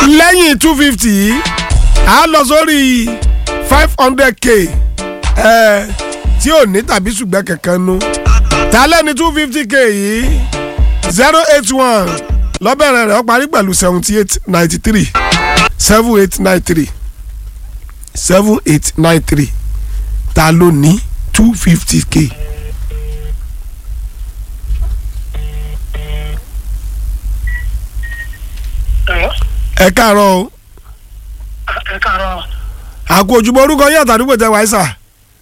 lẹ́yìn two fifty yìí a lọ sórí five hundred k ẹ tí ò ní tàbí ṣùgbọ́n kankan nu ta lẹ́ni two fifty k yìí zero eight one lọ́bẹ̀rẹ̀ rẹ̀ ó parí pẹ̀lú seventy eight ninety three seven eight nine three seven eight nine three ta ló ní two fifty k. ẹ káàárọ̀ o ẹ káàárọ̀ àkó ojúbọ orúkọ yín àtàdúgbò tẹ wáyé sà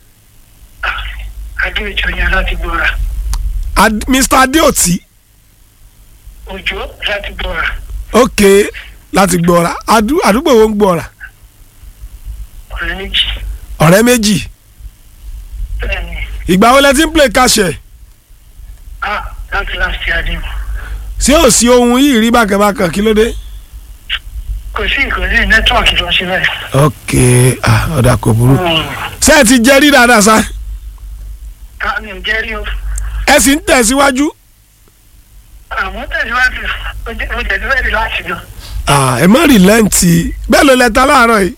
adéòjò yẹn láti gbọ́ra Ad- Mr Adeoti òjò láti gbọ́ra ok láti gbọ́ra Adu- àdúgbò wo ń gbọ́ra ọ̀rẹ́ méjì ọ̀rẹ́ méjì bẹ́ẹ̀ni ìgbà wo lẹ ti ń play kàṣẹ a láti láti àdéhùn ṣé ò sí ohun yìí rí bákẹ́bákẹ́ kí ló dé. kò sí kò sí nẹ́tíwọ̀kì tó ń ṣe bẹ́ẹ̀. ok ah, ọ̀dà kò burú ṣé ẹ ti jẹ́ rí dáadáa sá a mi ò jẹ́ rí o ẹ sì ń tẹ̀síwájú àmọ́ tẹ̀síwájú ó tẹ̀síwájú láti lọ. Ah, ẹ má rí lẹ́ǹtì bẹ́ẹ̀ ló lẹ́ta láàárọ̀ yìí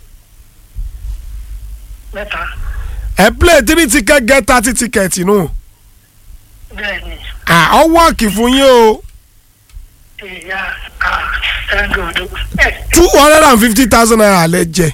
mẹ́ta ẹ play three ticket get thirty ticket nù bẹ́ẹ̀ni ọ wọ́ọ̀kì fún yín o ìyá a ẹ̀ńgọ̀dọ̀ ẹ̀ two hundred and fifty thousand naira lẹ jẹ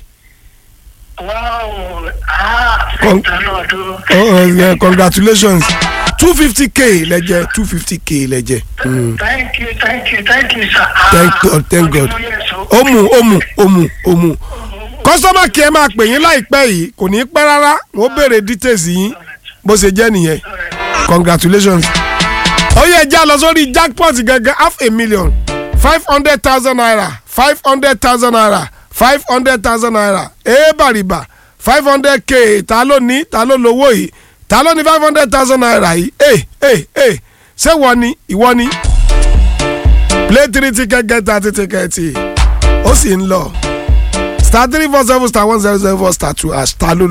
wáò a Con- ẹ̀ńgọ̀dọ̀ oh, oh, yeah, congratulations two fifty k lẹ jẹ two fifty k lẹ jẹ. Mm. thank you thank you thank you sir. Thank God, thank God. ó mú ó mú ó mú ó mú kọ́sọ́mà kí ẹ máa pè yín láìpẹ́ yìí kò ní í pẹ́ rárá wọ́n béèrè details yín bó ṣe jẹ́ nìyẹn congratulations. ó yẹ já lọ sórí jackpot gangan half a million five hundred thousand naira five hundred thousand naira five hundred thousand naira ee bàrìbà five hundred k ta ló ní ta ló lówó yìí ta ló ní five hundred thousand naira yìí ee ee ee ṣé wọ́n ni ìwọ ni play three ticket get thirty ticket ó sì ń lọ star three four seven star one zero zero four star two hash ta ló